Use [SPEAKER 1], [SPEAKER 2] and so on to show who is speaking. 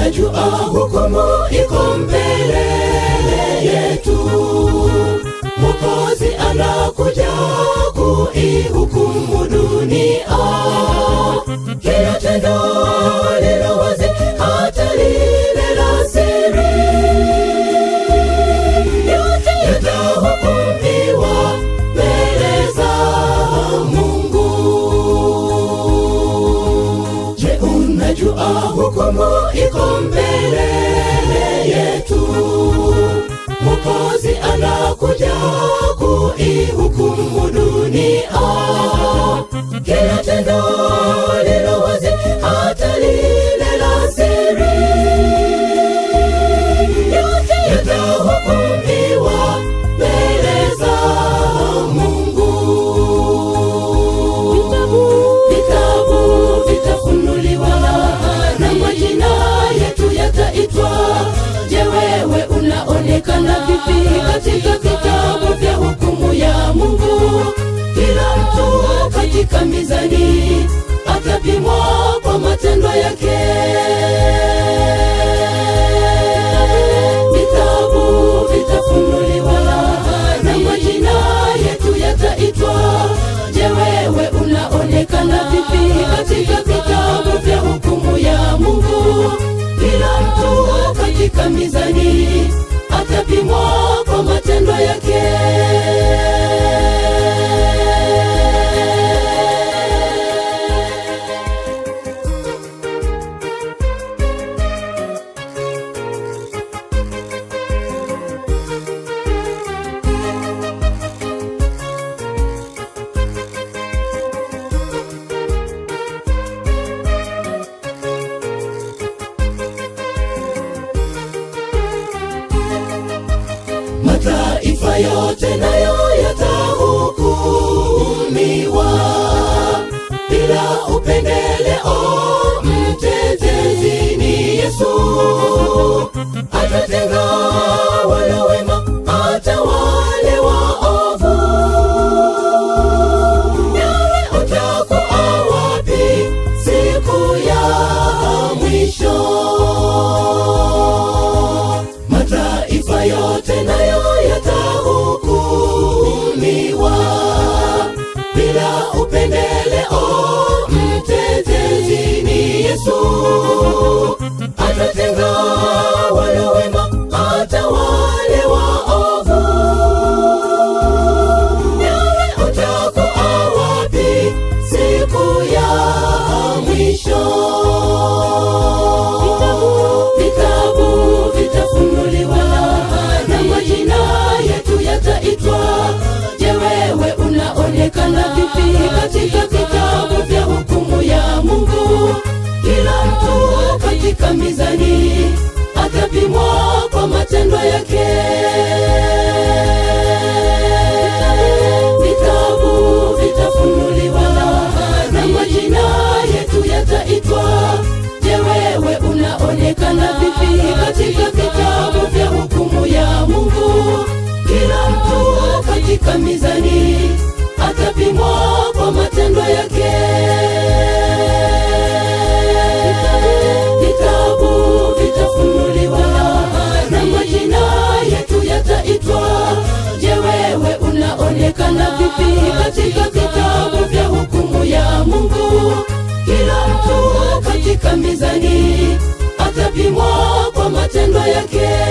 [SPEAKER 1] unajua hukumu iko mbele yetu mokozi anakuja kuihukumu dunia kila tendo lilo wazi hata lile la siri yote yatahukumiwa mbele za mungu je unajua hukumu iko mbele yetu mokozi anakuja kuihukumu dunia kila tendo lilo wazi hata lile la siri yote yatahukumiwa mbele za mungu vitabu vitafunuliwa na majina yetu yataitwa je wewe unaonekana vipi katika vitabu vya hukumu ya mungu kila mtu katika mizani atapimwa kwa matendo yake vitabu vitafunuliwa na majina yetu yataitwa je wewe unaonekana vipi katika vitabu vya hukumu ya mungu kila mtu katika mizani atapimwa kwa matendo yake mataifa yote nayo yatahukumiwa bila upendeleo mtetezi ni yesu atatenga wale wema hata wale waovu nawe utakuwa wapi siku ya mwisho mataifa yote nayo yatahukumiwa bila upendeleo mtetezi ni yesu atatenga wale wema hata wale waovu nawe utakuwa wapi siku ya mwisho vitabu vitafunuliwa na majina yetu yataitwa je wewe unaonekana vipi katika vitabu vya hukumu ya mungu kila mtu katika mizani atapimwa kwa matendo yake vitabu vitafunuliwa na majina yetu yataitwa je wewe unaonekana vipi katika vitabu vya hukumu ya mungu kila mtu katika mizani atapimwa kwa matendo yake vitabu vitafunuliwa na majina yetu yataitwa je wewe unaonekana vipi katika vitabu vya hukumu ya mungu kila mtu katika mizani atapimwa kwa matendo yake